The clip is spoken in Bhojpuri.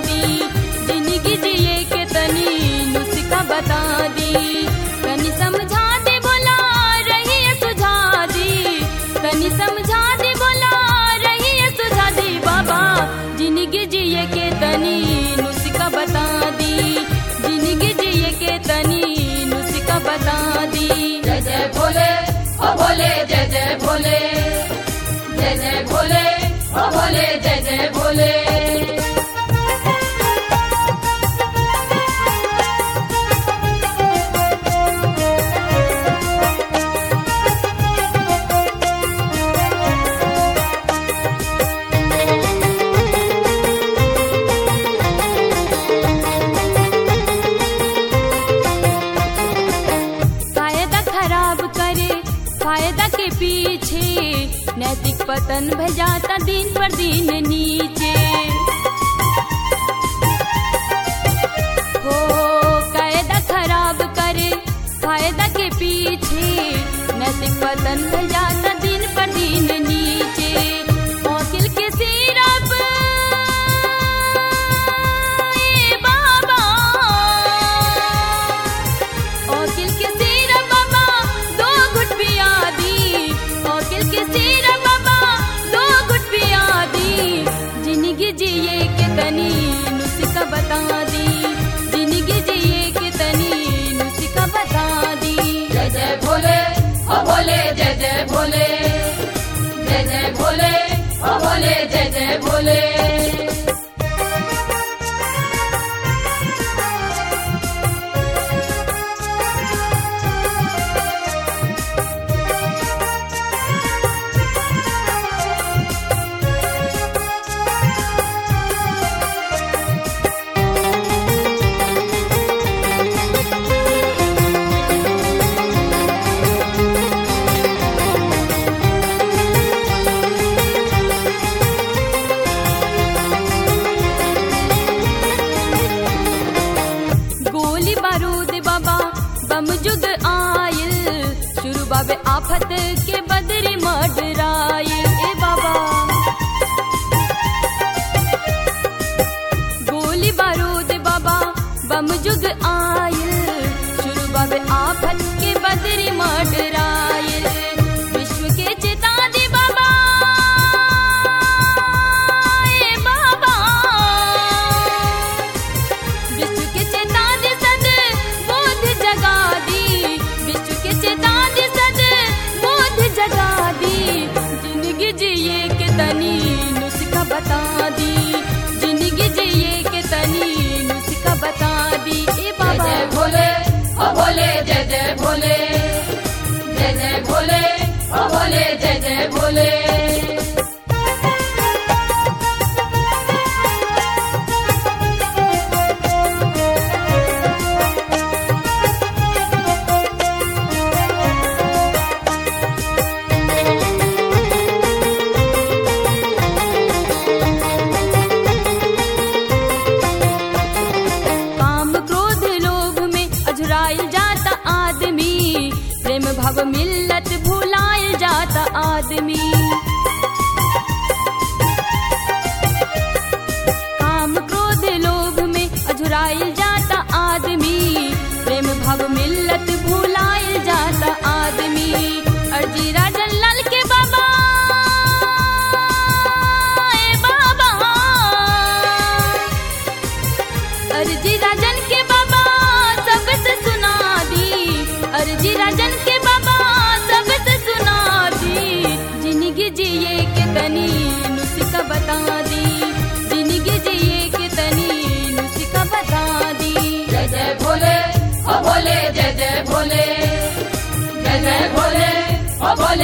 दी जिंदगी जिए के तनी नुस्खा बता दी तनी समझा दे बोला रही सुझा दी तनी समझा दे बोला रही सुझा दी बाबा जिंदगी जिए के तनी नुस्खा बता दी जिंदगी जिए के तनी नुस्खा बता दी जय जय भोले ओ भोले जय जय भोले जय जय भोले ओ भोले जय जय भोले फायदा खराब करे फायदा के पीछे नैतिक पतन भय जाता दिन पर दिन नीचे हो कायदा खराब करे फायदा के पीछे नैतिक पतन भय जाता दिन पर दिन नीचे मौकिल के सिरप ए बाबा ओकिल के सिर बाबा दो घुट पिया दी ओकिल के सिर बाबा दो घुट पिया दी जिंदगी जिए के तनी नुस्खा बता दी जिंदगी जिए के तनी नुस्खा बता दी जय जय भोले ओ भोले जय जय भोले जय जय भोले ओ भोले जय जय भोले गोली बारूद बाबा बम जुग आयल शुरू बाबे आफत के बदरी मडरायल ए बाबा गोली बारूद बाबा बम जुग आयल शुरू बाबे आफत के बदरी मडरायल विश्व के चेता दे बाबा ए बाबा विश्व के चेतान सद बोध जगा दी विश्व के चेतान सद बोध जगा दी जिंदगी जिए के तनी नुस्खा बता दी जिंदगी जिए के तनी नुस्खा बता दी ए जय बाबा जय भोले ओ भोले जय जय भोले जय जय भोले ओ भोले जय जय भोले काम क्रोध लोभ में अझुराइल जाता आदमी प्रेम भाव मिल्लत भुलाइल जाता आदमी काम क्रोध लोभ में अझुराइल जाता आदमी प्रेम भाव मिल्लत भुलाइल जाता आदमी अर्जी राजन लाल के बाबा ए बाबा अर्जी राजन के बाबा सबसे सुना दी अर्जी राजन के बाबा सबसे सुना दी जिंदगी जिए के तनी नुस्खा बता दी जिंदगी जिए के तनी नुस्खा बता दी जय जय भोले ओ भोले जय जय भोले जय जय भोले ओ भोले